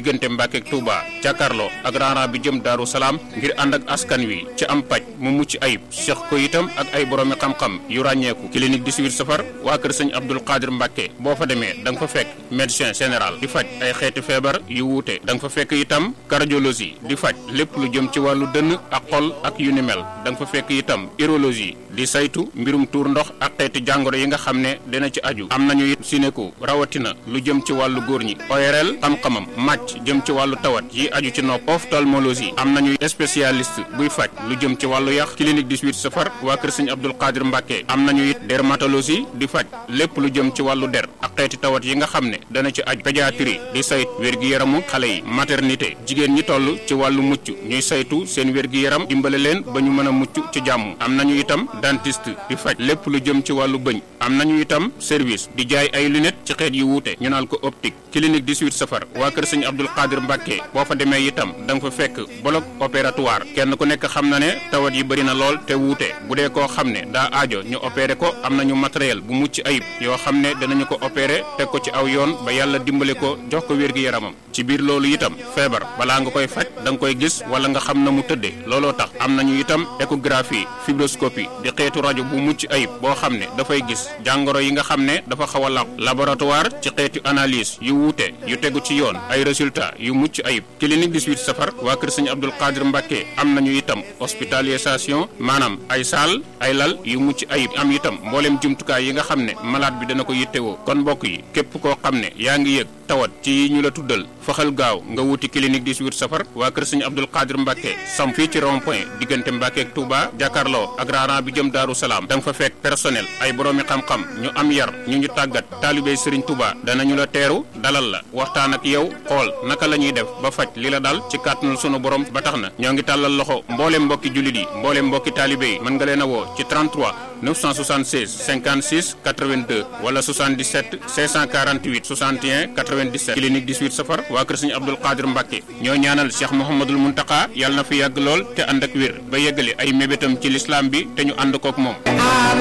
diggante Mbàkke ak Touba jàkkaarloo ak raaraan bi jëm Daaru Salaam ngir ànd ak askan wi ci am paj mu mucc ayib seq ko itam ak ay boroomi xam-xam yu ràññeeku clinique 18 safar waa kër sëñ Abdul Qadir Mbàkke boo fa demee da nga fa fekk médecin général di faj ay xeeti feebar yu wuute da nga fa fekk itam cardiologie di faj lépp lu jëm ci wàllu dënn ak xol ak yu ni mel da nga fa fekk itam urologie di saytu mbirum tuur ndox ak xeeti jàngoro yi nga xam ne dina ci aju am nañu it sinéko rawatina lu jëm ci wàllu góor ñi ORL xam-xamam màcc jëm ci wàllu tawat yi aju ci nopp ophtalmologie am nañu spécialiste buy faj lu jëm ci wàllu yax clinique 18 safar waa kër sëñ Abdul Qadir Mbàkke am nañu it dermatologie di faj lépp lu jëm ci wàllu der ak xeeti tawat yi nga xam ne dana ci aju pédiatrie di sayt wér-gi-yaramu xale yi maternité jigéen ñi toll ci wàllu mucc ñuy saytu seen wér-gi-yaram dimbale leen ba ñu mën a mucc ci jàmm am nañu itam dentiste di faj lépp lu jëm ci wàllu bëñ am nañu itam service di jaay ay lunettes ci xeet yu wuute ñu naan ko optique clinique 18 safar waa kër sëñ Abdul Qadir Mbàkke boo fa demee itam da nga fa fekk bloc opératoire kenn ku nekk xam na ne tawat yi bëri na lool te wuute bu dee koo xam ne daa aajo ñu opéré ko am nañu matériel bu mucc ayib yoo xam ne danañu ko opéré teg ko ci aw yoon ba yàlla dimbale ko jox ko wér-gi-yaramam ci biir loolu itam feebar balaa nga koy faj da nga koy gis wala nga xam na mu tëddee looloo tax am nañu itam échographie fibroscopie di xeetu rajo bu mucc ayib boo xam ne dafay gis jàngoro yi nga xam ne dafa xaw a làqu laboratoire ci xeetu analyse yu wuute yu tegu ci yoon ay résultats yu mucc ayib clinique 18 safar waa kër sëñ Abdul Qadir Mbàkke am nañu itam hospitalisation maanaam ay saal ay lal yu mucc ayib am itam mbooleem jumtukaay yi nga xam ne malade bi dana ko yittewoo kon mbokk yi képp koo xam ne yaa ngi yëg tawat ci yi ñu la tuddal faxal gaaw nga wuti clinique 18 safar waa kër sëñ Abdul Qadir Mbàkke sam fii ci rond point diggante Mbàkke ak Touba jàkkaarloo ak raaraan bi jëm Daaru Salaam da nga fa fekk personnel ay boroomi xam-xam ñu am yar ñu ñu tàggat taalibey Sëriñ Touba danañu la teeru dalal la waxtaan ak yow xool naka la ñuy def ba faj li la dal ci kàttanul sunu borom ba tax na ñoo ngi tàllal loxo mbooleem mbokki jullit yi mbooleem mbokki taalibe yi mën nga leen a woo ci 33 976 56 82 wala 77 648 61 97 clinique 18 safar waa kër sëñ Abdul Qadir Mbàkke ñoo ñaanal Cheikh Mouhamadul Muntaka yàlla na fi yàgg lool te ànd ak wér ba yeggale ay mébétam ci lislaam bi te ñu ànd kook moom